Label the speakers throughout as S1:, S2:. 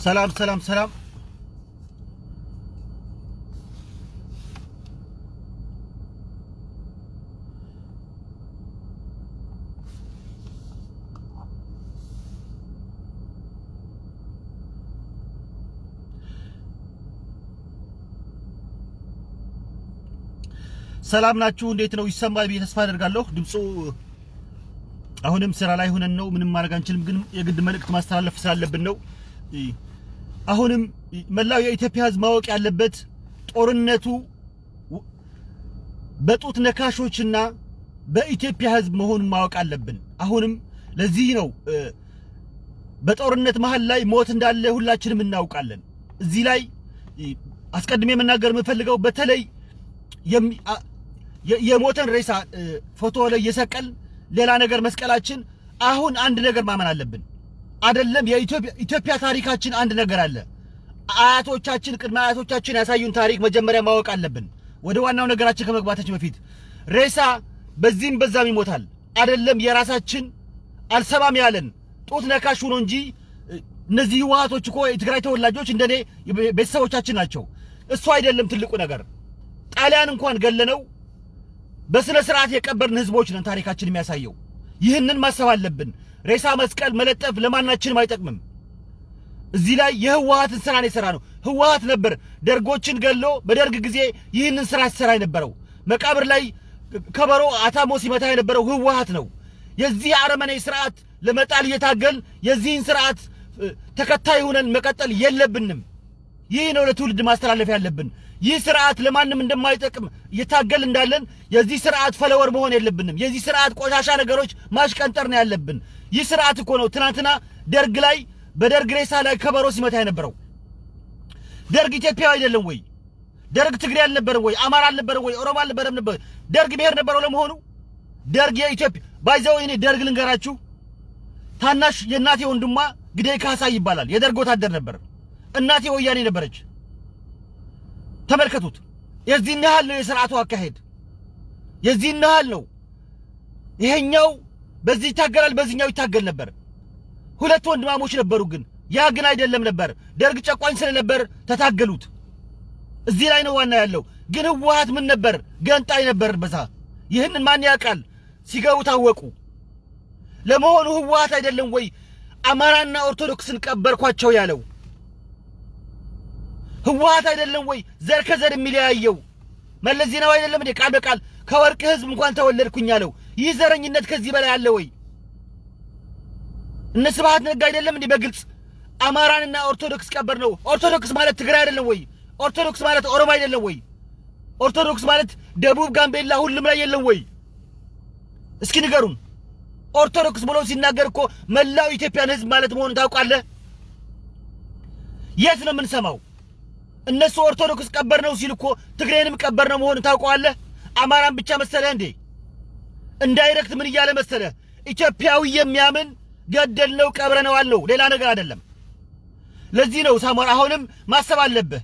S1: ሰላም ሰላም ሰላም። ሰላም ናችሁ? እንዴት ነው? ይሰማል ብዬ ተስፋ አደርጋለሁ። ድምፁ አሁንም ስራ ላይ ሆነን ነው፣ ምንም ማድረግ አንችልም። ግን የግድ መልእክት ማስተላለፍ ስላለብን ነው። አሁንም መላው የኢትዮጵያ ሕዝብ ማወቅ ያለበት ጦርነቱ በጡት ነካሾችና በኢትዮጵያ ሕዝብ መሆኑን ማወቅ አለብን። አሁንም ለዚህ ነው በጦርነት መሀል ላይ ሞት እንዳለ ሁላችንም እናውቃለን። እዚህ ላይ አስቀድሜ መናገር የምፈልገው በተለይ የሞተን ሬሳ ፎቶ ላይ እየሰቀል ሌላ ነገር መስቀላችን፣ አሁን አንድ ነገር ማመን አለብን። አይደለም የኢትዮጵያ ታሪካችን አንድ ነገር አለ። አያቶቻችን ቅድመ አያቶቻችን ያሳዩን ታሪክ መጀመሪያ ማወቅ አለብን። ወደ ዋናው ነገራችን ከመግባታችን በፊት ሬሳ በዚህም በዛም ይሞታል። አይደለም የራሳችን አልሰማም ያለን ጡት ነካሽ ሆኖ እንጂ እነዚህ ህወሓቶች እኮ የትግራይ ተወላጆች እንደኔ ቤተሰቦቻችን ናቸው። እሱ አይደለም ትልቁ ነገር። ጣሊያን እንኳን ገለነው በስነ ስርዓት የቀበርን ህዝቦች ነን ታሪካችን የሚያሳየው። ይህንን ማሰብ አለብን። ሬሳ መስቀል መለጠፍ ለማናችንም አይጠቅምም። እዚህ ላይ የህወሓትን ስራ ነው የሰራ ነው። ህወሓት ነበር ደርጎችን ገሎ በደርግ ጊዜ ይህንን ስራ ሲሰራ የነበረው። መቃብር ላይ ከበሮ አታሞ ሲመታ የነበረው ህወሓት ነው። የዚህ አረመኔ ስርዓት ለመጣል እየታገል የዚህን ስርዓት ተከታይ ሆነን መቀጠል የለብንም። ይህ ነው ለትውልድ ማስተላለፍ ያለብን። ይህ ስርዓት ለማንም እንደማይጠቅም እየታገል እንዳለን የዚህ ስርዓት ፈለወር መሆን የለብንም። የዚህ ስርዓት ቆሻሻ ነገሮች ማሽቀንጠር ነው ያለብን። ይህ ስርዓት እኮ ነው ትናንትና ደርግ ላይ በደርግ ሬሳ ላይ ከበሮ ሲመታ የነበረው። ደርግ ኢትዮጵያዊ አይደለም ወይ? ደርግ ትግሬ አልነበረም ወይ? አማራ አልነበረም ወይ? ኦሮሞ አልነበረም ነበር? ደርግ ብሔር ነበረው ለመሆኑ? ደርግ የኢትዮጵያ ባይዘው እኔ ደርግ ልንገራችሁ፣ ታናሽ የእናቴ ወንድሟ ግደይ ካሳ ይባላል። የደርግ ወታደር ነበር። እናቴ ወያኔ ነበረች። ተመልከቱት። የዚህን ያህል ነው የስርዓቱ አካሄድ፣ የዚህን ያህል ነው። ይሄኛው በዚህ ይታገላል፣ በዚህኛው ይታገል ነበር። ሁለት ወንድማሞች ነበሩ። ግን ያ ግን አይደለም ነበር። ደርግ ጨቋኝ ስለነበር ተታገሉት። እዚህ ላይ ነው ዋና ያለው። ግን ህወሓት ምን ነበር? ገንጣይ ነበር በዛ። ይህንን ማን ያውቃል? ሲገቡ ታወቁ። ለመሆኑ ህወሓት አይደለም ወይ አማራና ኦርቶዶክስን ቀበርኳቸው ያለው? ህወሓት አይደለም ወይ ዘር ከዘር የሚለያየው? መለስ ዜናዊ አይደለም እንዴ ቃል በቃል ከወርቅ ህዝብ እንኳን ተወለድኩኝ ያለው? ይህ ዘረኝነት ከዚህ በላይ አለ ወይ? እነ ስብሐት ነጋ አይደለም እንዴ በግልጽ አማራንና ኦርቶዶክስ ቀበር ነው? ኦርቶዶክስ ማለት ትግራይ አይደለም ወይ? ኦርቶዶክስ ማለት ኦሮሞ አይደለም ወይ? ኦርቶዶክስ ማለት ደቡብ፣ ጋምቤላ ሁሉም ላይ የለም ወይ? እስኪ ንገሩን። ኦርቶዶክስ ብሎ ሲናገር እኮ መላው ኢትዮጵያን ህዝብ ማለት መሆኑን ታውቃለህ? የት ነው የምንሰማው? እነሱ ኦርቶዶክስ ቀበር ነው ሲል እኮ ትግሬንም ቀበር ነው መሆኑን ታውቀዋለህ? አማራን ብቻ መሰለህ እንዴ? እንዳይረክት ምን እያለ መሰለህ? ኢትዮጵያዊ የሚያምን ገደልነው ቀብረነዋል ነው፣ ሌላ ነገር አይደለም። ለዚህ ነው ሳሞራ አሁንም ማሰብ አለብህ።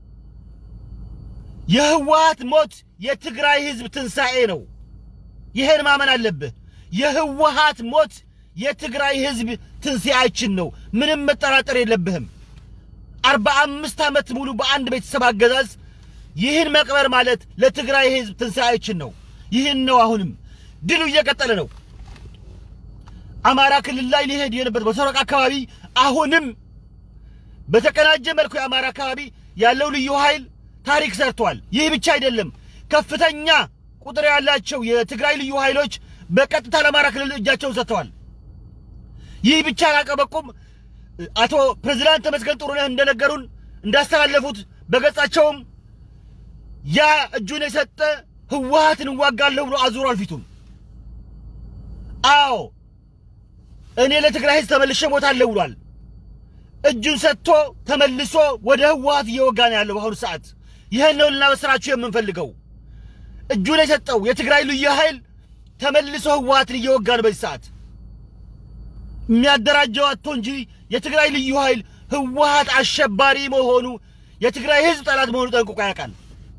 S1: የህወሓት ሞት የትግራይ ህዝብ ትንሣኤ ነው። ይሄን ማመን አለብህ። የህወሓት ሞት የትግራይ ህዝብ ትንሣኤያችን ነው። ምንም መጠራጠር የለብህም። አርባ አምስት ዓመት ሙሉ በአንድ ቤተሰብ አገዛዝ ይህን መቅበር ማለት ለትግራይ ህዝብ ትንሣኤያችን ነው። ይህን ነው። አሁንም ድሉ እየቀጠለ ነው። አማራ ክልል ላይ ሊሄድ የነበር በሰረቅ አካባቢ አሁንም በተቀናጀ መልኩ የአማራ አካባቢ ያለው ልዩ ኃይል ታሪክ ሰርቷል። ይህ ብቻ አይደለም። ከፍተኛ ቁጥር ያላቸው የትግራይ ልዩ ኃይሎች በቀጥታ ለአማራ ክልል እጃቸውን ሰጥተዋል። ይህ ብቻ አላቀበቁም። አቶ ፕሬዝዳንት ተመስገን ጥሩነህ እንደነገሩን እንዳስተላለፉት በገጻቸውም ያ እጁን የሰጠ ህወሓትን እዋጋለሁ ብሎ አዙሯል ፊቱን። አዎ እኔ ለትግራይ ህዝብ ተመልሼ እሞታለሁ ብሏል። እጁን ሰጥቶ ተመልሶ ወደ ህወሓት እየወጋ ነው ያለው በአሁኑ ሰዓት። ይህን ነው ልናበስራችሁ የምንፈልገው። እጁን የሰጠው የትግራይ ልዩ ኃይል ተመልሶ ህወሓትን እየወጋ ነው በዚህ ሰዓት። የሚያደራጀው አጥቶ እንጂ የትግራይ ልዩ ኃይል ህወሓት አሸባሪ መሆኑ የትግራይ ህዝብ ጠላት መሆኑ ጠንቅቆ ያውቃል።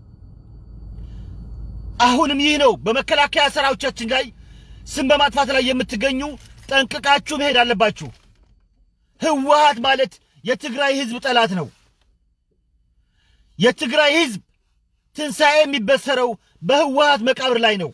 S1: አሁንም ይህ ነው በመከላከያ ሰራዊቶቻችን ላይ ስም በማጥፋት ላይ የምትገኙ ጠንቅቃችሁ መሄድ አለባችሁ። ህወሓት ማለት የትግራይ ህዝብ ጠላት ነው። የትግራይ ህዝብ ትንሣኤ የሚበሰረው በህወሓት መቃብር ላይ ነው።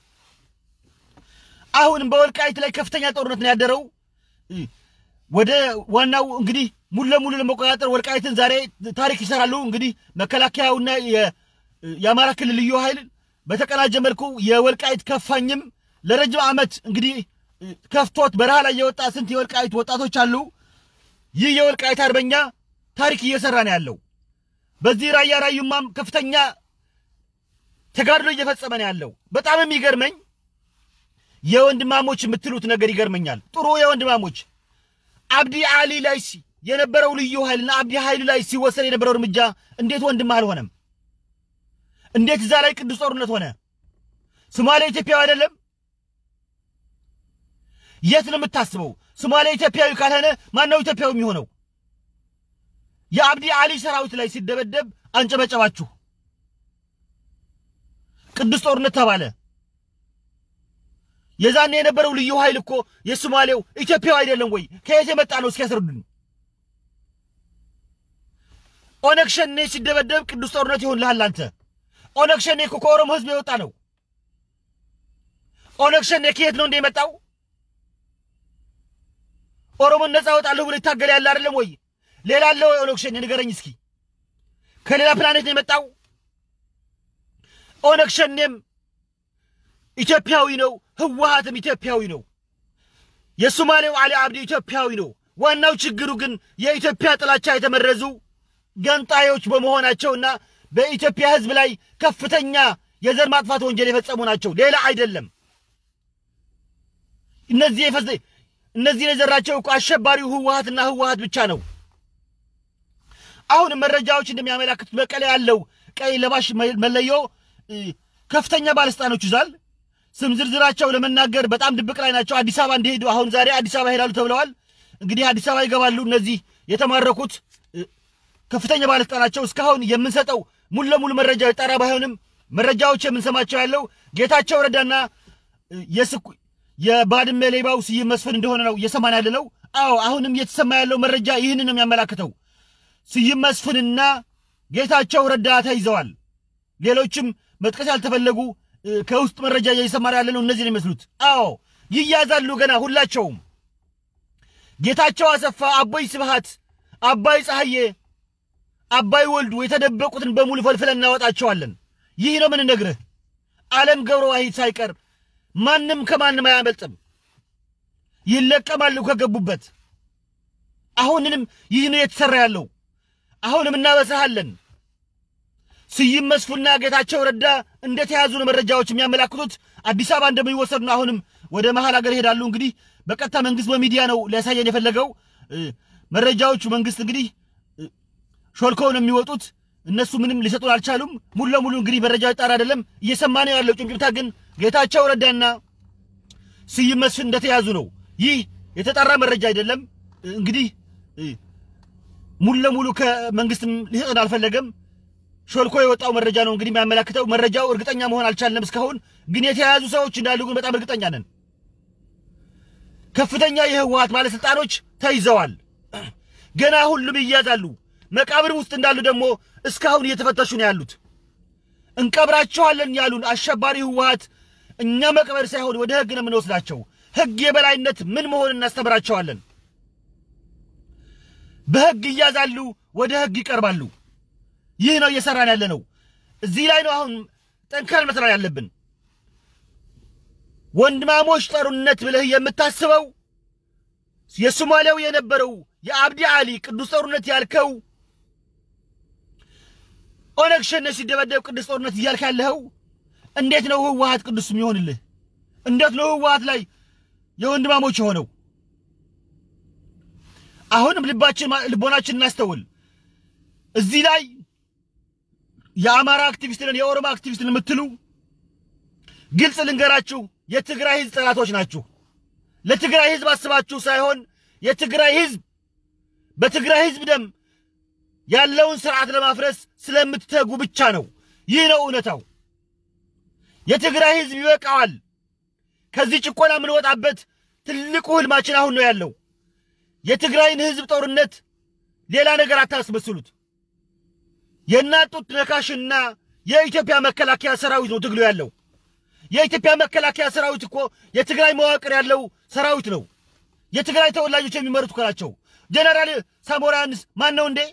S1: አሁንም በወልቃይት ላይ ከፍተኛ ጦርነት ነው ያደረው። ወደ ዋናው እንግዲህ ሙሉ ለሙሉ ለመቆጣጠር ወልቃይትን ዛሬ ታሪክ ይሰራሉ። እንግዲህ መከላከያውና የአማራ ክልል ልዩ ኃይል በተቀናጀ መልኩ የወልቃይት ከፋኝም ለረጅም ዓመት እንግዲህ ከፍቶት በረሃ ላይ የወጣ ስንት የወልቃይት ወጣቶች አሉ። ይህ የወልቃይት አርበኛ ታሪክ እየሰራ ነው ያለው። በዚህ ራያ ራዩማም ከፍተኛ ተጋድሎ እየፈጸመ ነው ያለው። በጣም የሚገርመኝ የወንድማሞች የምትሉት ነገር ይገርመኛል። ጥሩ የወንድማሞች አብዲ አሊ ላይ የነበረው ልዩ ኃይልና አብዲ ኃይሉ ላይ ሲወሰድ የነበረው እርምጃ እንዴት ወንድም አልሆነም? እንዴት እዛ ላይ ቅዱስ ጦርነት ሆነ? ሶማሌ ኢትዮጵያዊ አይደለም? የት ነው የምታስበው? ሶማሌ ኢትዮጵያዊ ካልሆነ ማን ነው ኢትዮጵያዊ የሚሆነው? የአብዲ አሊ ሰራዊት ላይ ሲደበደብ አንጨበጨባችሁ። ቅዱስ ጦርነት ተባለ። የዛኔ የነበረው ልዩ ኃይል እኮ የሶማሌው ኢትዮጵያዊ አይደለም ወይ? ከየት የመጣ ነው? እስኪያስረዱን። ኦነግ ሸኔ ሲደበደብ ቅዱስ ጦርነት ይሆንልሃል አንተ። ኦነግ ሸኔ እኮ ከኦሮሞ ህዝብ የወጣ ነው። ኦነግ ሸኔ ከየት ነው እንደ የመጣው? ኦሮሞን ነፃ ወጣለሁ ብሎ ይታገል ያለ አይደለም ወይ? ሌላ አለው ኦነግ ሸኔ ንገረኝ እስኪ። ከሌላ ፕላኔት ነው የመጣው? ኦነግ ሸኔም ኢትዮጵያዊ ነው። ህወሓትም ኢትዮጵያዊ ነው። የሶማሌው አሊ አብዲ ኢትዮጵያዊ ነው። ዋናው ችግሩ ግን የኢትዮጵያ ጥላቻ የተመረዙ ገንጣዮች በመሆናቸውና በኢትዮጵያ ህዝብ ላይ ከፍተኛ የዘር ማጥፋት ወንጀል የፈጸሙ ናቸው። ሌላ አይደለም። እነዚህ የፈዘ እነዚህን የዘራቸው እኮ አሸባሪው ህወሓትና ህወሓት ብቻ ነው። አሁንም መረጃዎች እንደሚያመላክቱት መቀሌ ያለው ቀይ ለባሽ መለዮ ከፍተኛ ባለስልጣኖች ይዟል። ስም ዝርዝራቸው ለመናገር በጣም ድብቅ ላይ ናቸው። አዲስ አበባ እንዲሄዱ አሁን ዛሬ አዲስ አበባ ይሄዳሉ ተብለዋል። እንግዲህ አዲስ አበባ ይገባሉ። እነዚህ የተማረኩት ከፍተኛ ባለስልጣናቸው እስካሁን የምንሰጠው ሙሉ ለሙሉ መረጃ የጠራ ባይሆንም መረጃዎች የምንሰማቸው ያለው ጌታቸው ረዳና የባድመ ሌባው ስዩም መስፍን እንደሆነ ነው እየሰማን ያለ ነው። አዎ አሁንም እየተሰማ ያለው መረጃ ይህንን ነው የሚያመላክተው። ስዩም መስፍንና ጌታቸው ረዳ ተይዘዋል። ሌሎችም መጥቀስ ያልተፈለጉ ከውስጥ መረጃ እየሰማን ያለ ነው። እነዚህ ነው የሚመስሉት። አዎ ይያዛሉ ገና ሁላቸውም። ጌታቸው አሰፋ፣ አቦይ ስብሃት፣ አባይ ፀሐዬ፣ አባይ ወልዱ የተደበቁትን በሙሉ ፈልፍለን እናወጣቸዋለን። ይህ ነው ምንነግርህ። ዓለም ገብረ ዋሂድ ሳይቀር ማንም ከማንም አያመልጥም። ይለቀማሉ ከገቡበት። አሁንንም ይህ ነው የተሰራ ያለው። አሁንም እናበሳሃለን። ስዩም መስፍንና ጌታቸው ረዳ እንደተያዙ ነው መረጃዎች የሚያመላክቱት። አዲስ አበባ እንደሚወሰዱ ነው። አሁንም ወደ መሀል ሀገር ይሄዳሉ። እንግዲህ በቀጥታ መንግስት በሚዲያ ነው ሊያሳየን የፈለገው መረጃዎቹ። መንግስት እንግዲህ ሾልከው ነው የሚወጡት። እነሱ ምንም ሊሰጡን አልቻሉም። ሙሉ ለሙሉ እንግዲህ መረጃ ጣር አይደለም እየሰማ ነው ያለው። ጭምጭምታ ግን ጌታቸው ረዳና ስዩም መስፍን እንደተያዙ ነው። ይህ የተጣራ መረጃ አይደለም። እንግዲህ ሙሉ ለሙሉ ከመንግስትም ሊሰጡን አልፈለገም። ሾልኮ የወጣው መረጃ ነው እንግዲህ የሚያመላክተው። መረጃው እርግጠኛ መሆን አልቻልንም እስካሁን፣ ግን የተያያዙ ሰዎች እንዳሉ ግን በጣም እርግጠኛ ነን። ከፍተኛ የህወሓት ባለስልጣኖች ተይዘዋል። ገና ሁሉም ይያዛሉ። መቃብር ውስጥ እንዳሉ ደግሞ እስካሁን እየተፈተሹ ነው ያሉት። እንቀብራቸዋለን ያሉን አሸባሪ ህወሓት እኛ መቅበር ሳይሆን ወደ ህግ ነው የምንወስዳቸው። ህግ የበላይነት ምን መሆን እናስተምራቸዋለን። በህግ ይያዛሉ፣ ወደ ህግ ይቀርባሉ። ይህ ነው እየሰራን ያለ ነው። እዚህ ላይ ነው አሁን ጠንከር መስራት ያለብን። ወንድማሞች ጦርነት ብለህ የምታስበው የሶማሊያው የነበረው የአብዲ አሊ ቅዱስ ጦርነት ያልከው ኦነግ ሸኔ ሲደበደብ ቅዱስ ጦርነት እያልክ ያለኸው እንዴት ነው ህወሓት ቅዱስ የሚሆንልህ? እንዴት ነው ህወሓት ላይ የወንድማሞች የሆነው? አሁንም ልባችን ልቦናችን እናስተውል። እዚህ ላይ የአማራ አክቲቪስት ነን የኦሮሞ አክቲቪስት ነን የምትሉ ግልጽ ልንገራችሁ፣ የትግራይ ህዝብ ጠላቶች ናችሁ። ለትግራይ ህዝብ አስባችሁ ሳይሆን የትግራይ ህዝብ በትግራይ ህዝብ ደም ያለውን ስርዓት ለማፍረስ ስለምትተጉ ብቻ ነው። ይህ ነው እውነታው። የትግራይ ህዝብ ይበቃዋል። ከዚህ ጭቆና የምንወጣበት ትልቁ ህልማችን አሁን ነው ያለው። የትግራይን ህዝብ ጦርነት ሌላ ነገር አታስመስሉት። የእናት ጡት ነካሽና የኢትዮጵያ መከላከያ ሰራዊት ነው ትግሉ ያለው። የኢትዮጵያ መከላከያ ሰራዊት እኮ የትግራይ መዋቅር ያለው ሰራዊት ነው። የትግራይ ተወላጆች የሚመሩት እኮ ናቸው። ጀነራል ሳሞራ ዮኑስ ማን ነው እንዴ?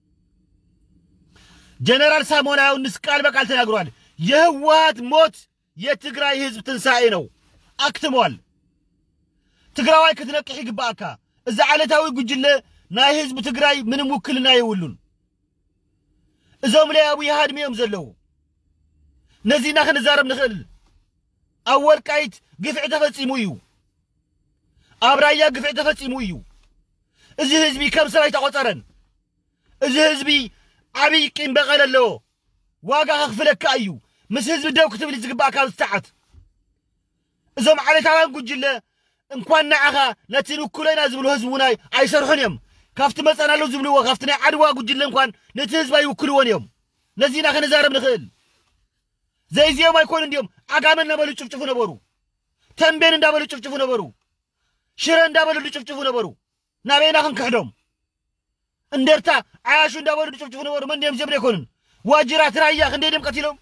S1: ጀነራል ሳሞራ ዮኑስ ቃል በቃል ተናግሯል። የህወሓት ሞት የትግራይ ህዝብ ትንሣኤ ነው፣ አክትሟል። ትግራዋይ ክትነቅሕ ይግባእካ። እዚ ዓለታዊ ጉጅለ ናይ ህዝቢ ትግራይ ምንም ውክልና የብሉን። እዞም ላይ ኣብዪ ሃድሚ እዮም ዘለዉ። ነዚና ክንዛረብ ንኽእል። ኣብ ወልቃይት ግፍዒ ተፈጺሙ እዩ። ኣብ ራያ ግፍዒ ተፈጺሙ እዩ። እዚ ህዝቢ ከም ሰብ ኣይተቖፀረን። እዚ ህዝቢ ዓብይ ቂም በቐል ኣለዎ። ዋጋ ከኽፍለካ እዩ። ምስ ህዝቢ ደው ክትብል ዝግባእ ካብ ዝተዓት እዞም ዓለታውያን ጉጅለ እንኳን ንዓኻ ነቲ ንኩሎ ኢና ዝብሉ ህዝቢ እውን ኣይሰርሑን እዮም። ካብቲ መፀናሉ ዝብልዎ ካብቲ ናይ ዓድዋ ጉጅለ እንኳን ነቲ ህዝቢ ኣይውክልዎን እዮም። ነዚና ክንዛረብ ንኽእል ዘይዚኦም ኣይኮኑ እንዲኦም ዓጋመ እናበሉ ጭፍጭፉ ነበሩ። ተንቤን እንዳበሉ ጭፍጭፉ ነበሩ። ሽረ እንዳበሉ ጭፍጭፉ ነበሩ። ናበይና ክንክሕዶም እንደርታ ዓያሹ እንዳበሉ ጭፍጭፉ ነበሩ። መን እዮም ጀብሪ ኣይኮኑን። ዋጅራት ራያ ክንደይ ድም ቀቲሎም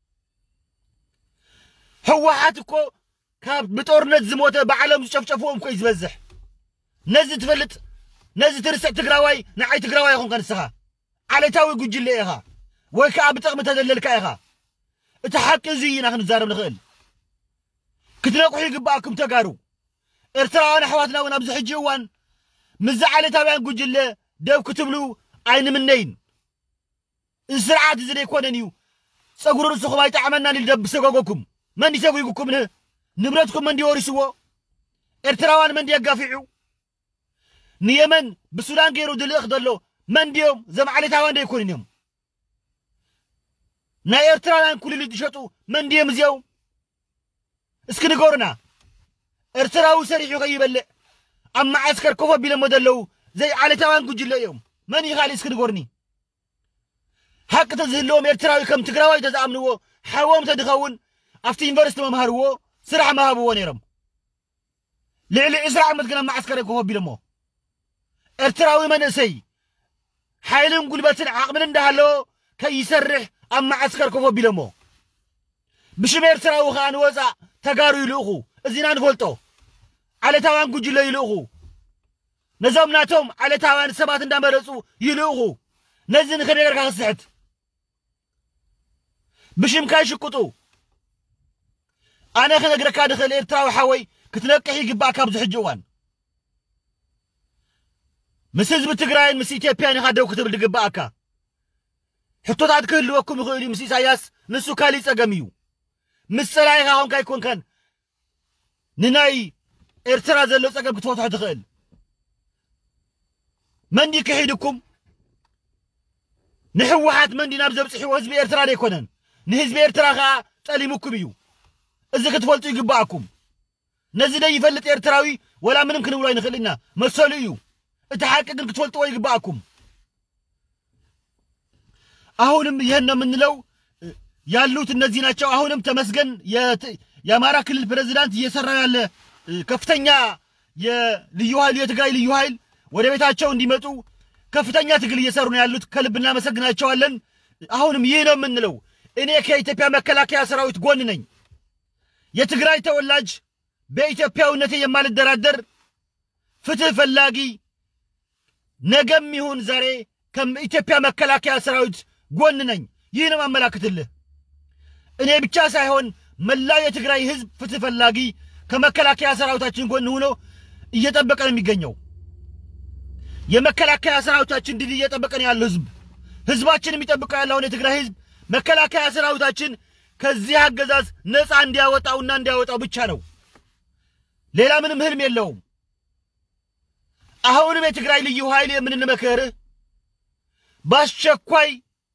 S1: ህወሓት እኮ ካብ ብጦርነት ዝሞተ ብዓለም ዝጨፍጨፍዎም እኮ እዩ ዝበዝሕ ነዚ ትፈልጥ ነዚ ትርስዕ ትግራዋይ ንዓይ ትግራዋይ ይኹንከ ንስኻ ዓለታዊ ጉጅለ ኢኻ ወይ ከዓ ብጥቕሚ ተደለልካ ኢኻ እቲ ሓቂ እዚ ኢና ክንዛረብ ንኽእል ክትነቑሑ ይግባኣኩም ተጋሩ ኤርትራውያን ኣሕዋትና እውን ኣብዚ ሕጂ እዋን ምዝ ዓለታውያን ጉጅለ ደው ክትብሉ ኣይንምነይን እዚ ስርዓት እዚ ደይኮነን እዩ ፀጉሪ ርእስኹም ኣይጣዕመናን ኢሉ ደብ ሰጎጎኩም መን ይሰጉጉኩም ንብረትኩም መንዲ ወሪስዎ ኤርትራውያን መንዲ የጋፊዑ ንየመን ብሱዳን ገይሩ ድልእኽ ዘሎ መንዲዮም እዞም ዓሌታውያን ደይኮኑን እዮም ናይ ኤርትራውያን ኩልሊት ዝሸጡ መንዲዮም እዚኦም እስኪ ንገሩና ኤርትራዊ ሰሪሑ ከይበልዕ ኣብ ማዓስከር ኮፍ ኣቢሎሞ ዘለዉ ዘይ ዓሌታውያን ጉጅለ እዮም መን ይኻልእ እስኪ ንገሩኒ ሓቂ ተዝህልዎም ኤርትራዊ ከም ትግራዋይ ተዝኣምንዎ ሓዎም ተድኸውን ኣብቲ ዩኒቨርስቲ መምሃርዎ ስራሕ መሃብዎ ነይሮም ልዕሊ ዕስራ ዓመት ግን ኣብ ማዓስከር ኮፍ ኣቢሎሞ ኤርትራዊ መንእሰይ ሓይልን ጉልበትን ዓቕምን እንዳሃለዎ ከይሰርሕ ኣብ ማዓስከር ኮፍ ኣቢሎሞ ብሽም ኤርትራዊ ከዓ ንወፃእ ተጋሩ ይልእኹ እዚና ንፈልጦ ዓለታውያን ጉጅለ ይልእኹ ነዞም ናቶም ዓለታውያን ሰባት እንዳመረፁ ይልእኹ ነዚ ንኸመይ ጌርካ ክስሕት ብሽምካ ይሽቅጡ ኣነ ክነግረካ ንኽእል ኤርትራዊ ሓወይ ክትነቅሕ ይግባእ ካብዚ ሕጂ እዋን ምስ ህዝቢ ትግራይን ምስ ኢትዮጵያን ኢኻ ደው ክትብል ድግባኣካ ሕቶታት ክህልወኩም ይኽእል እዩ ምስ ኢሳያስ ንሱ ካሊእ ፀገም እዩ ምስ ፀላኢኻ ኾንካ ኣይኮንከን ንናይ ኤርትራ ዘሎ ፀገም ክትፈትሖ ትኽእል መንዲ ክሒድኩም ንሕወሓት መንዲ ናብ ዘብፅሕዎ ህዝቢ ኤርትራ ደይኮነን ንህዝቢ ኤርትራ ከዓ ጠሊሙኩም እዩ እዚ ክትፈልጡ ይግባኣኩም ነዚ ደይ ይፈልጥ ኤርትራዊ ወላ ምንም ክንብሎ ኣይንኽእል ኢና መሰሉ እዩ እቲ ሓቂ ግን ክትፈልጥዎ ይግባኣኩም አሁንም ይህን ነው የምንለው ያሉት እነዚህ ናቸው አሁንም ተመስገን የአማራ ክልል ፕሬዚዳንት እየሰራ ያለ ከፍተኛ የልዩ ኃይል የትግራይ ልዩ ኃይል ወደ ቤታቸው እንዲመጡ ከፍተኛ ትግል እየሰሩ ነው ያሉት ከልብ እናመሰግናቸዋለን አሁንም ይህ ነው የምንለው እኔ ከኢትዮጵያ መከላከያ ሰራዊት ጎን ነኝ የትግራይ ተወላጅ በኢትዮጵያዊነቴ የማልደራደር ፍትህ ፈላጊ ነገም ይሁን ዛሬ ከኢትዮጵያ መከላከያ ሰራዊት ጎን ነኝ። ይህ ነው ማመላክትልህ። እኔ ብቻ ሳይሆን መላው የትግራይ ህዝብ ፍትህ ፈላጊ ከመከላከያ ሰራዊታችን ጎን ሆኖ እየጠበቀ ነው የሚገኘው። የመከላከያ ሰራዊታችን ድል እየጠበቀ ነው ያለው ህዝብ ህዝባችን የሚጠብቀው ያለውን የትግራይ ህዝብ መከላከያ ሰራዊታችን ከዚህ አገዛዝ ነፃ እንዲያወጣውና እንዲያወጣው ብቻ ነው። ሌላ ምንም ህልም የለውም። አሁንም የትግራይ ልዩ ኃይል የምንመክርህ በአስቸኳይ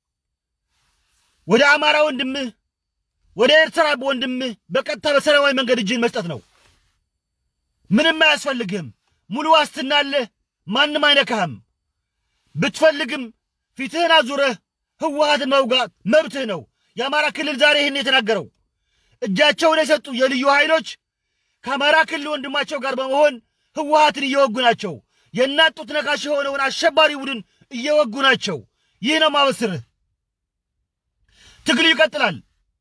S1: ወደ አማራ ወንድምህ ወደ ኤርትራ ወንድምህ በቀጥታ በሰላማዊ መንገድ እጅህን መስጠት ነው። ምንም አያስፈልግህም። ሙሉ ዋስትና አለህ። ማንም አይነካህም። ብትፈልግም ፊትህን አዙረህ ህወሓትን መውጋት መብትህ ነው። የአማራ ክልል ዛሬ ይህን የተናገረው እጃቸውን የሰጡ የልዩ ኃይሎች ከአማራ ክልል ወንድማቸው ጋር በመሆን ህወሓትን እየወጉ ናቸው። የእናት ጡት ነካሽ የሆነውን አሸባሪ ቡድን እየወጉ ናቸው። ይህ ነው ማበስርህ። ትግሉ ይቀጥላል።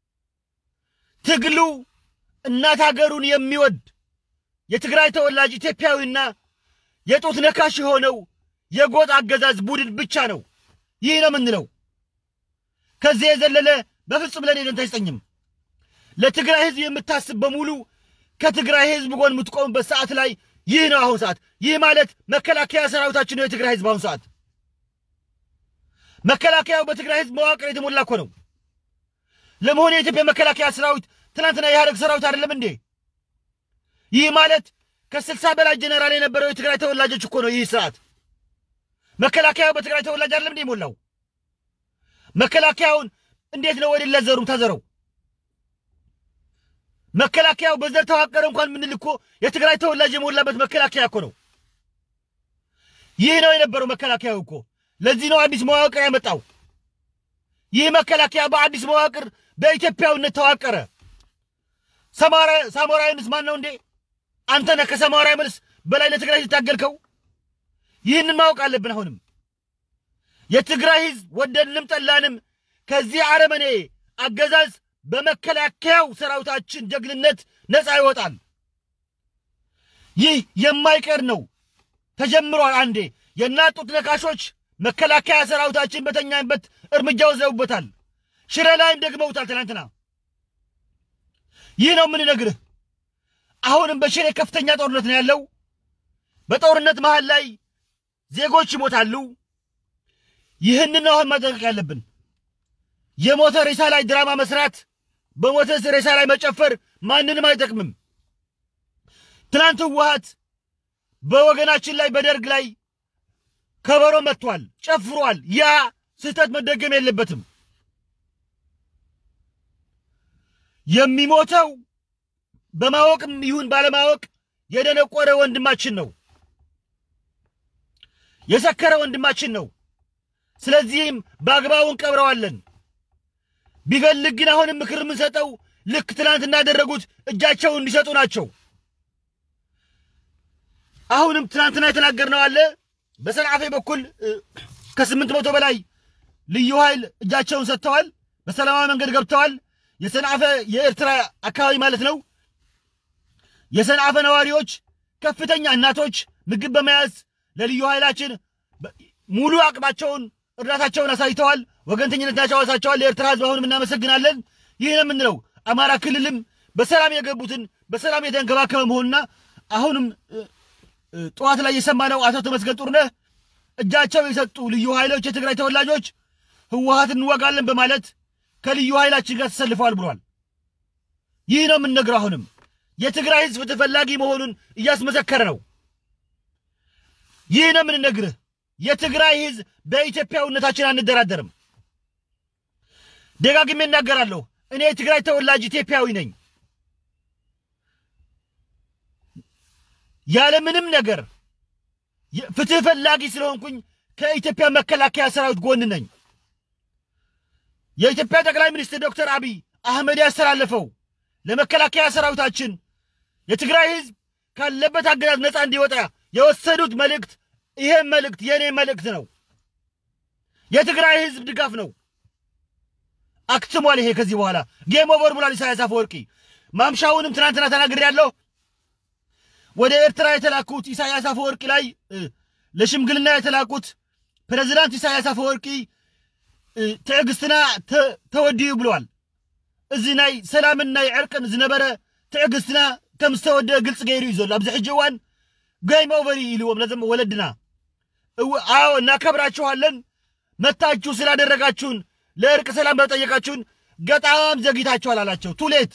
S1: ትግሉ እናት ሀገሩን የሚወድ የትግራይ ተወላጅ ኢትዮጵያዊና የጡት ነካሽ የሆነው የጎጥ አገዛዝ ቡድን ብቻ ነው። ይህ ነው የምንለው። ከዚህ የዘለለ በፍጹም ለእኔ ደንታ አይሰጠኝም። ለትግራይ ሕዝብ የምታስብ በሙሉ ከትግራይ ሕዝብ ጎን የምትቆምበት ሰዓት ላይ ይህ ነው አሁን ሰዓት። ይህ ማለት መከላከያ ሰራዊታችን ነው የትግራይ ሕዝብ አሁን ሰዓት። መከላከያው በትግራይ ሕዝብ መዋቅር የተሞላ እኮ ነው። ለመሆኑ የኢትዮጵያ መከላከያ ሰራዊት ትናንትና የኢህአደግ ሰራዊት አይደለም እንዴ? ይህ ማለት ከስልሳ በላይ ጀነራል የነበረው የትግራይ ተወላጆች እኮ ነው። ይህ ስርዓት መከላከያው በትግራይ ተወላጅ አይደለም እንዴ የሞላው? መከላከያውን እንዴት ነው ወደ ለዘሩም ተዘረው? መከላከያው በዘር ተዋቀረ እንኳን ምንል እኮ የትግራይ ተወላጅ የሞላበት መከላከያ እኮ ነው። ይህ ነው የነበረው መከላከያው እኮ። ለዚህ ነው አዲስ መዋቅር ያመጣው። ይህ መከላከያ በአዲስ መዋቅር በኢትዮጵያዊነት ተዋቀረ። ሳሞራ ዩኑስ ማን ነው እንዴ? አንተ ነህ ከሳሞራ ዩኑስ በላይ ለትግራይ ሲታገልከው። ይህንን ማወቅ አለብን። አሁንም የትግራይ ሕዝብ ወደድንም ጠላንም ከዚህ አረመኔ አገዛዝ በመከላከያው ሰራዊታችን ጀግንነት ነፃ ይወጣል። ይህ የማይቀር ነው። ተጀምሯል። አንዴ የእናት ጡት ነካሾች መከላከያ ሰራዊታችን በተኛበት እርምጃ ወስደውበታል። ሽረ ላይም ደግመውታል ትናንትና። ይህ ነው የምንነግርህ። አሁንም በሽሬ ከፍተኛ ጦርነት ነው ያለው። በጦርነት መሃል ላይ ዜጎች ይሞታሉ። ይህንን ነው አሁን ማጠንቀቅ ያለብን። የሞተ ሬሳ ላይ ድራማ መስራት፣ በሞተ ሬሳ ላይ መጨፈር ማንንም አይጠቅምም። ትናንት ህወሓት በወገናችን ላይ በደርግ ላይ ከበሮ መጥቷል፣ ጨፍሯል። ያ ስህተት መደገም የለበትም። የሚሞተው በማወቅም ይሁን ባለማወቅ የደነቆረ ወንድማችን ነው፣ የሰከረ ወንድማችን ነው። ስለዚህም በአግባቡ እንቀብረዋለን። ቢፈልግ ግን አሁንም ምክር የምንሰጠው ልክ ትናንት እንዳደረጉት እጃቸውን እንዲሰጡ ናቸው። አሁንም ትናንትና የተናገርነው አለ። በሰንዓፌ በኩል ከስምንት መቶ በላይ ልዩ ኃይል እጃቸውን ሰጥተዋል። በሰላማዊ መንገድ ገብተዋል። የሰንዓፈ የኤርትራ አካባቢ ማለት ነው። የሰንዓፈ ነዋሪዎች ከፍተኛ እናቶች ምግብ በመያዝ ለልዩ ኃይላችን ሙሉ አቅማቸውን እርዳታቸውን አሳይተዋል። ወገንተኝነታቸው አሳይተዋል። ለኤርትራ ሕዝብ አሁንም እናመሰግናለን። ይህ ነው የምንለው። አማራ ክልልም በሰላም የገቡትን በሰላም የተንከባከበ መሆኑና አሁንም ጠዋት ላይ የሰማነው አቶ ተመስገን ጥሩነህ እጃቸው የሰጡ ልዩ ኃይሎች የትግራይ ተወላጆች ህወሓት እንወጋለን በማለት ከልዩ ኃይላችን ጋር ተሰልፈዋል ብሏል። ይህ ነው የምንነግረው። አሁንም የትግራይ ህዝብ ተፈላጊ መሆኑን እያስመሰከረ ነው። ይህ ነው የምንነግርህ። የትግራይ ህዝብ በኢትዮጵያዊነታችን አንደራደርም። ደጋግሜ እናገራለሁ። እኔ የትግራይ ተወላጅ ኢትዮጵያዊ ነኝ። ያለምንም ነገር ፍትህ ፈላጊ ስለሆንኩኝ ከኢትዮጵያ መከላከያ ሰራዊት ጎን ነኝ። የኢትዮጵያ ጠቅላይ ሚኒስትር ዶክተር አብይ አህመድ ያስተላለፈው ለመከላከያ ሰራዊታችን የትግራይ ህዝብ ካለበት አገዛዝ ነፃ እንዲወጣ የወሰዱት መልእክት ይሄ መልእክት የእኔ መልእክት ነው። የትግራይ ህዝብ ድጋፍ ነው። አክትሟል። ይሄ ከዚህ በኋላ ጌም ኦቨር ብሏል ኢሳያስ አፈወርቂ። ማምሻውንም ትናንትና ተናግሬያለሁ። ወደ ኤርትራ የተላኩት ኢሳያስ አፈወርቂ ላይ ለሽምግልና የተላኩት ፕሬዚዳንት ኢሳያስ አፈወርቂ ትዕግስትና ተወዲዩ ብለዋል። እዚ ናይ ሰላምን ናይ ዕርቅን ዝነበረ ትዕግስትና ከም ዝተወደአ ግልፂ ገይሩ እዩ ዘሎ ኣብዚ ሕጂ እዋን ጌም ኦቨር ኢልዎም ነዞም ወለድና አዎ እናከብራችኋለን መታችሁ ስላደረጋችሁን ለእርቅ ሰላም በጠየቃችሁን በጣም ዘግይታችኋል አላቸው። ቱሌት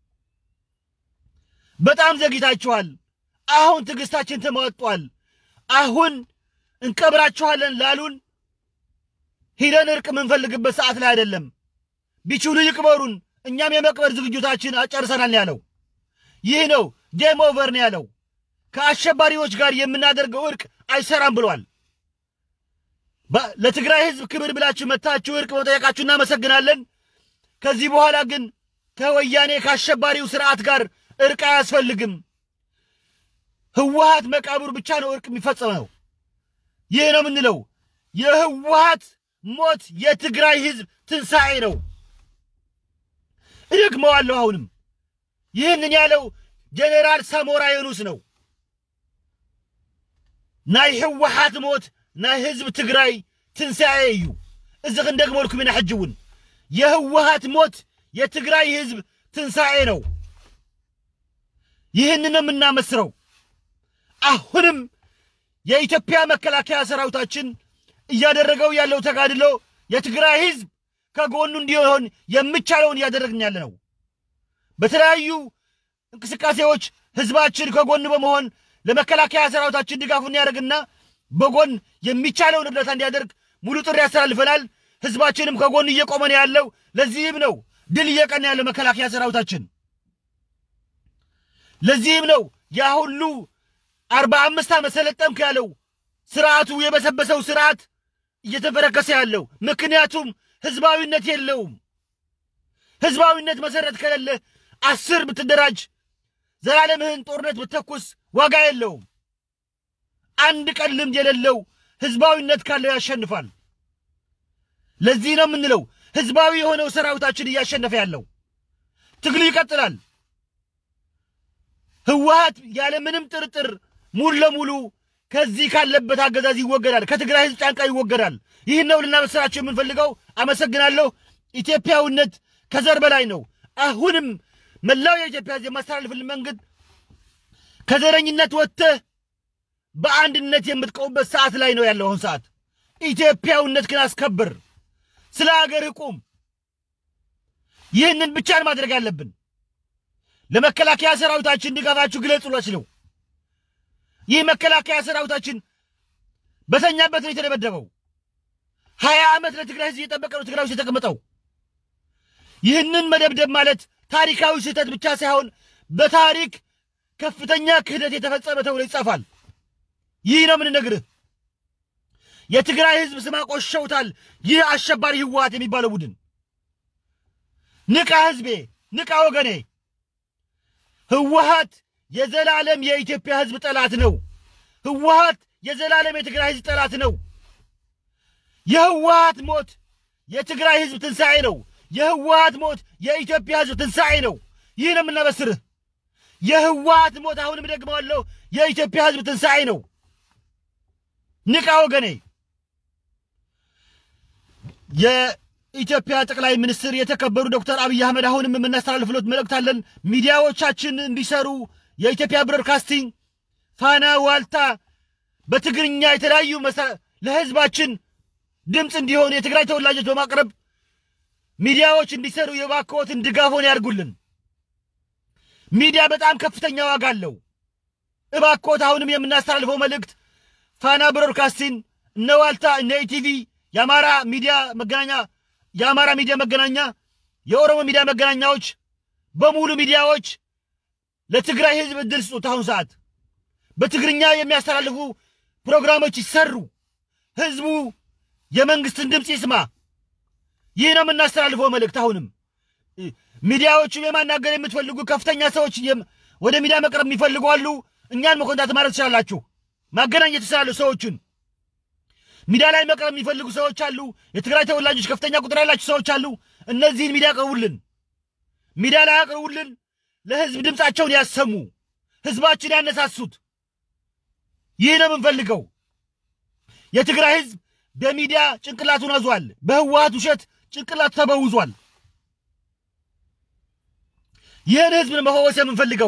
S1: በጣም ዘግይታችኋል። አሁን ትዕግስታችን ተሟጧል። አሁን እንቀብራችኋለን ላሉን ሂደን እርቅ የምንፈልግበት ሰዓት ላይ አይደለም። ቢችሉ ይቅበሩን፣ እኛም የመቅበር ዝግጅታችን አጨርሰናል ያለው ይህ ነው። ጌም ኦቨር ነው ያለው። ከአሸባሪዎች ጋር የምናደርገው እርቅ አይሰራም ብሏል። ለትግራይ ህዝብ ክብር ብላችሁ መታችሁ እርቅ መጠየቃችሁ እናመሰግናለን። ከዚህ በኋላ ግን ከወያኔ ከአሸባሪው ስርዓት ጋር እርቅ አያስፈልግም። ህወሓት መቃብር ብቻ ነው እርቅ የሚፈጸመው። ይህ ነው የምንለው። የህወሓት ሞት የትግራይ ህዝብ ትንሣኤ ነው። እደግመዋለሁ። አሁንም ይህንን ያለው ጀኔራል ሳሞራ የኑስ ነው። ናይ ህወሓት ሞት ናይ ህዝብ ትግራይ ትንሣኤ እዩ። እዚ ክንደግመልኩም ኢና ሕጂ እውን የህወሓት ሞት የትግራይ ህዝብ ትንሣኤ ነው። ይህንን ነው የምናመስረው። አሁንም የኢትዮጵያ መከላከያ ሰራዊታችን እያደረገው ያለው ተጋድሎ የትግራይ ህዝብ ከጎኑ እንዲሆን የሚቻለውን እያደረግን ያለ ነው። በተለያዩ እንቅስቃሴዎች ህዝባችን ከጎን በመሆን ለመከላከያ ሰራዊታችን ድጋፉን ያደርግና በጎን የሚቻለውን እርዳታ እንዲያደርግ ሙሉ ጥሪ ያስተላልፈናል። ህዝባችንም ከጎን እየቆመ ነው ያለው። ለዚህም ነው ድል እየቀና ያለው መከላከያ ሰራዊታችን። ለዚህም ነው ያ ሁሉ አርባ አምስት ዓመት ሰለጠንኩ ያለው ስርዓቱ የበሰበሰው ስርዓት እየተፈረከሰ ያለው። ምክንያቱም ህዝባዊነት የለውም። ህዝባዊነት መሰረት ከሌለ አስር ብትደራጅ ዘላለምህን ጦርነት ብተኩስ ዋጋ የለውም። አንድ ቀን ልምድ የሌለው ህዝባዊነት ካለው ያሸንፋል። ለዚህ ነው የምንለው ህዝባዊ የሆነው ሰራዊታችን እያሸነፈ ያለው። ትግሉ ይቀጥላል። ህወሓት ያለ ምንም ጥርጥር ሙሉ ለሙሉ ከዚህ ካለበት አገዛዝ ይወገዳል፣ ከትግራይ ህዝብ ጫንቃ ይወገዳል። ይህን ነው ልናበስራቸው የምንፈልገው። አመሰግናለሁ። ኢትዮጵያዊነት ከዘር በላይ ነው። አሁንም መላው የኢትዮጵያ ህዝብ የማስተላልፍልን መንገድ ከዘረኝነት ወጥተህ በአንድነት የምትቆምበት ሰዓት ላይ ነው ያለው። አሁን ሰዓት ኢትዮጵያዊነት ግን አስከብር፣ ስለ ሀገርህ ቁም። ይህንን ብቻን ማድረግ አለብን። ለመከላከያ ሰራዊታችን ድጋፋችሁ ግለጹላች ነው። ይህ መከላከያ ሰራዊታችን በተኛበት ነው የተደበደበው። ሀያ ዓመት ለትግራይ ህዝብ እየጠበቀ ነው ትግራይ ውስጥ የተቀመጠው። ይህንን መደብደብ ማለት ታሪካዊ ስህተት ብቻ ሳይሆን በታሪክ ከፍተኛ ክህደት የተፈጸመ ተብሎ ይጻፋል። ይህ ነው የምንነግርህ። የትግራይ ህዝብ ስም አቆሸውታል። ይህ አሸባሪ ህወሓት የሚባለው ቡድን ንቃ፣ ህዝቤ ንቃ፣ ወገኔ። ህወሓት የዘላለም የኢትዮጵያ ህዝብ ጠላት ነው። ህወሓት የዘላለም የትግራይ ህዝብ ጠላት ነው። የህወሓት ሞት የትግራይ ህዝብ ትንሣኤ ነው። የህወሓት ሞት የኢትዮጵያ ህዝብ ትንሣኤ ነው። ይህ ነው የምናበስርህ። የህወሓት ሞት አሁንም ደግመዋለሁ፣ የኢትዮጵያ ህዝብ ትንሣኤ ነው። ንቃ ወገኔ። የኢትዮጵያ ጠቅላይ ሚኒስትር የተከበሩ ዶክተር አብይ አህመድ አሁንም የምናስተላልፍሎት መልእክት አለን። ሚዲያዎቻችን እንዲሰሩ የኢትዮጵያ ብሮድካስቲንግ፣ ፋና፣ ዋልታ በትግርኛ የተለያዩ ለህዝባችን ድምፅ እንዲሆኑ የትግራይ ተወላጆች በማቅረብ ሚዲያዎች እንዲሰሩ የባክዎትን ድጋፎን ያድርጉልን። ሚዲያ በጣም ከፍተኛ ዋጋ አለው። እባክዎት አሁንም የምናስተላልፈው መልእክት ፋና ብሮድካስቲንግ፣ እነ ዋልታ፣ እነ ኢቲቪ፣ የአማራ ሚዲያ መገናኛ የአማራ ሚዲያ መገናኛ፣ የኦሮሞ ሚዲያ መገናኛዎች በሙሉ ሚዲያዎች ለትግራይ ህዝብ እድል ስጡት። አሁን ሰዓት በትግርኛ የሚያስተላልፉ ፕሮግራሞች ይሰሩ። ህዝቡ የመንግስትን ድምፅ ይስማ። ይህ ነው የምናስተላልፈው መልእክት። አሁንም ሚዲያዎቹም የማናገር የምትፈልጉ ከፍተኛ ሰዎች ወደ ሚዲያ መቅረብ የሚፈልጉ አሉ። እኛን መኮንታት ማለት ትችላላችሁ። ማገናኘት ትችላሉ። ሰዎቹን ሚዲያ ላይ መቅረብ የሚፈልጉ ሰዎች አሉ። የትግራይ ተወላጆች ከፍተኛ ቁጥር ያላቸው ሰዎች አሉ። እነዚህን ሚዲያ አቅርቡልን፣ ሚዲያ ላይ አቅርቡልን። ለህዝብ ድምፃቸውን ያሰሙ፣ ህዝባችን ያነሳሱት። ይህ ነው የምንፈልገው። የትግራይ ህዝብ በሚዲያ ጭንቅላቱን አዟል። በህወሓት ውሸት ጭንቅላቱ ተበውዟል። ይህን ህዝብ መፈወስ የምንፈልገው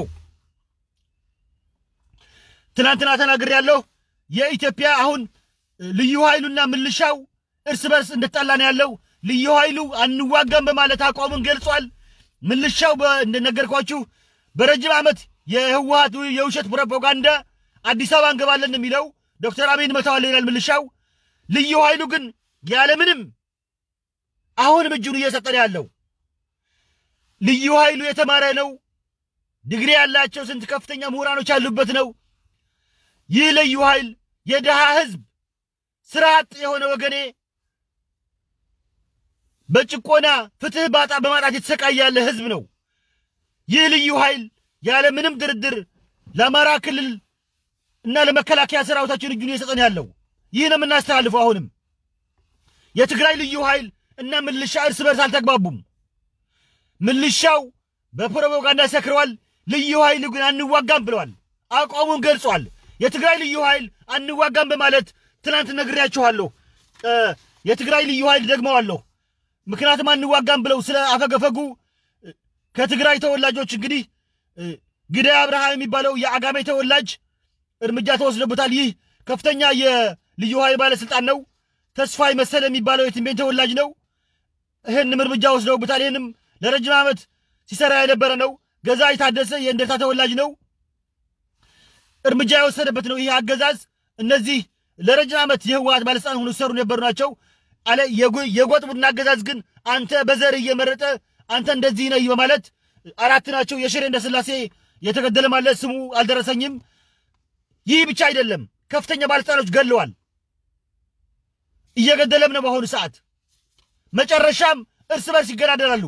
S1: ትናንትና ተናግር ያለው የኢትዮጵያ አሁን ልዩ ኃይሉና ምልሻው እርስ በርስ እንደተጣላ ነው ያለው። ልዩ ኃይሉ አንዋጋም በማለት አቋሙን ገልጿል። ምልሻው እንደነገርኳችሁ በረጅም ዓመት የህወሓት የውሸት ፕሮፓጋንዳ አዲስ አበባ እንገባለን የሚለው ዶክተር አብይን መተዋለን ይላል ምልሻው። ልዩ ኃይሉ ግን ያለምንም አሁንም እጁን እየሰጠ ነው ያለው። ልዩ ኃይሉ የተማረ ነው። ዲግሪ ያላቸው ስንት ከፍተኛ ምሁራኖች ያሉበት ነው። ይህ ልዩ ኃይል የድሃ ህዝብ ስራ አጥ የሆነ ወገኔ በጭቆና ፍትህ ባጣ በማጣት የተሰቃየ ያለ ህዝብ ነው። ይህ ልዩ ኃይል ያለ ምንም ድርድር ለአማራ ክልል እና ለመከላከያ ሰራዊታችን እጁን እየሰጠን ያለው ይህ ነው የምናስተላልፈው። አሁንም የትግራይ ልዩ ኃይል እና ምልሻ እርስ በርስ አልተግባቡም። ምልሻው በፕሮፓጋንዳ ሰክረዋል። ልዩ ኃይል ግን አንዋጋም ብለዋል። አቋሙን ገልጿል። የትግራይ ልዩ ኃይል አንዋጋም በማለት ትናንት ነግሬያችኋለሁ። የትግራይ ልዩ ኃይል ደግመዋለሁ። ምክንያቱም አንዋጋም ብለው ስለ አፈገፈጉ ከትግራይ ተወላጆች እንግዲህ ግዳይ አብርሃ የሚባለው የአጋሜ ተወላጅ እርምጃ ተወስዶበታል። ይህ ከፍተኛ የልዩ ኃይል ባለስልጣን ነው። ተስፋይ መሰለ የሚባለው የትንቤን ተወላጅ ነው። ይህንም እርምጃ ወስደውበታል። ይህንም ለረጅም ዓመት ሲሰራ የነበረ ነው። ገዛ የታደሰ የእንደርታ ተወላጅ ነው። እርምጃ የወሰደበት ነው። ይህ አገዛዝ እነዚህ ለረጅም ዓመት የህወሓት ባለስልጣን ሆኖ ሲሰሩ የነበሩ ናቸው አለ። የጎጥ ቡድን አገዛዝ ግን አንተ በዘር እየመረጠ አንተ እንደዚህ ነህ በማለት አራት ናቸው። የሽሬ እንዳስላሴ የተገደለ ማለት ስሙ አልደረሰኝም። ይህ ብቻ አይደለም፣ ከፍተኛ ባለስልጣኖች ገለዋል። እየገደለም ነው በአሁኑ ሰዓት። መጨረሻም እርስ በርስ ይገዳደራሉ።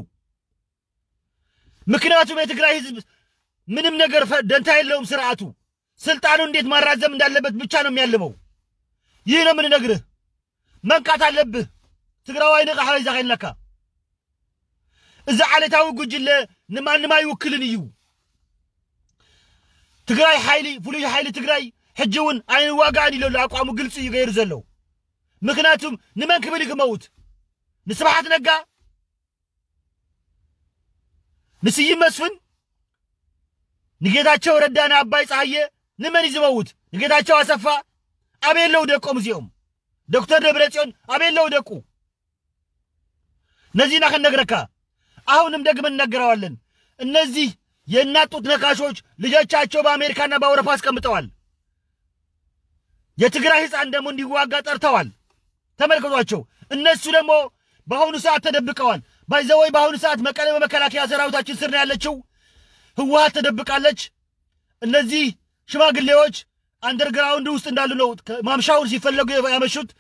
S1: ምክንያቱም የትግራይ ህዝብ ምንም ነገር ደንታ የለውም። ስርዓቱ ስልጣኑ እንዴት ማራዘም እንዳለበት ብቻ ነው የሚያልመው። ይህ ነው የምንነግርህ። መንቃት አለብህ። ትግራዋይ ንቃ ሓበይ ዛኸይለካ እዚ ዓለታዊ ጉጅለ ንማንም አይውክልን እዩ ትግራይ ሓይሊ ፍሉይ ሓይሊ ትግራይ ሕጂ እውን ኣይንዋጋእን ኢለሉ ኣቋሙ ግልፂ እዩ ገይሩ ዘሎ ምክንያቱም ንመን ክብል ክመውት ንስብሓት ነጋ ንስይም መስፍን ንጌታቸው ረዳ ንኣባይ ፀሃየ ንመን እዩ ዝመውት ንጌታቸው ኣሰፋ ኣበየለው ደቆም እዚኦም ዶክተር ደብረጽዮን አቤለው ደቁ እነዚህን አከነግረካ አሁንም ደግመን እናገረዋለን። እነዚህ የእናት ጡት ነካሾች ልጆቻቸው በአሜሪካና በአውሮፓ አስቀምጠዋል። የትግራይ ሕፃን ደግሞ እንዲዋጋ ጠርተዋል። ተመልከቷቸው። እነሱ ደግሞ በአሁኑ ሰዓት ተደብቀዋል። ባይዘወይ በአሁኑ ሰዓት መቀሌ በመከላከያ ሰራዊታችን ስር ነው ያለችው። ህወሓት ተደብቃለች። እነዚህ ሽማግሌዎች አንደርግራውንድ ውስጥ እንዳሉ ነው ማምሻውን ሲፈለጉ ያመሹት።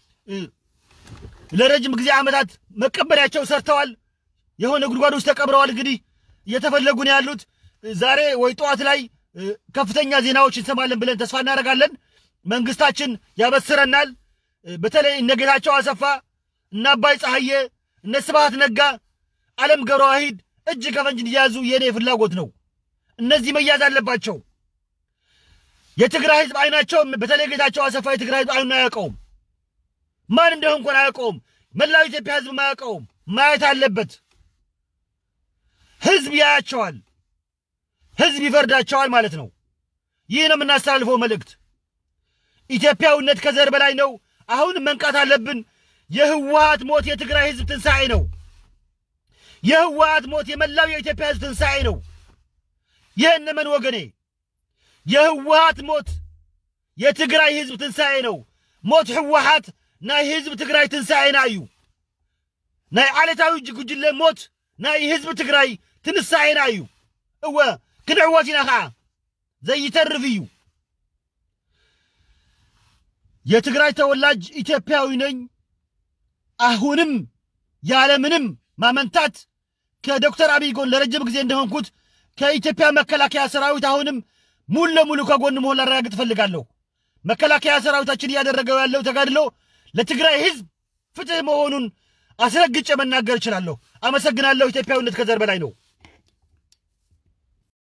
S1: ለረጅም ጊዜ ዓመታት መቀበሪያቸው ሰርተዋል። የሆነ ጉድጓድ ውስጥ ተቀብረዋል። እንግዲህ እየተፈለጉ ነው ያሉት። ዛሬ ወይ ጠዋት ላይ ከፍተኛ ዜናዎች እንሰማለን ብለን ተስፋ እናደርጋለን። መንግስታችን ያበስረናል። በተለይ እነ ጌታቸው አሰፋ፣ እነ አባይ ፀሐዬ፣ እነ ስብሃት ነጋ፣ አለም ገብረ ዋሂድ እጅ ከፈንጅ እንዲያዙ የእኔ ፍላጎት ነው። እነዚህ መያዝ አለባቸው። የትግራይ ህዝብ አይናቸው በተለይ ጌታቸው አሰፋ የትግራይ ህዝብ አይኑን አያውቀውም። ማን እንደሆን እንኳን አያውቀውም። መላው ኢትዮጵያ ህዝብ አያውቀውም። ማየት አለበት። ህዝብ ያያቸዋል። ህዝብ ይፈርዳቸዋል ማለት ነው። ይህ ነው የምናስተላልፈው መልእክት። ኢትዮጵያዊነት ከዘር በላይ ነው። አሁንም መንቃት አለብን። የህወሓት ሞት የትግራይ ህዝብ ትንሣኤ ነው። የህወሓት ሞት የመላው የኢትዮጵያ ህዝብ ትንሣኤ ነው። ይህን መን ወገኔ የህወሓት ሞት የትግራይ ህዝብ ትንሣኤ ነው። ሞት ህወሓት ናይ ህዝቢ ትግራይ ትንሣኤና እዩ ናይ ዓለታዊ ጉጅለ ሞት ናይ ህዝቢ ትግራይ ትንሣኤና እዩ እወ ክንዕወት ኢና ከዓ ዘይተርፍ እዩ የትግራይ ተወላጅ ኢትዮጵያዊ ነኝ አሁንም ያለምንም ማመንታት ከዶክተር አብይ ጎን ለረጅም ጊዜ እንደሆንኩት ከኢትዮጵያ መከላከያ ሰራዊት አሁንም ሙሉ ለሙሉ ከጎን መሆን ላረጋግጥ እፈልጋለሁ። መከላከያ ሰራዊታችን እያደረገው ያለው ተጋድሎ ለትግራይ ህዝብ ፍትህ መሆኑን አስረግጬ መናገር እችላለሁ። አመሰግናለሁ። ኢትዮጵያዊነት ከዘር በላይ ነው።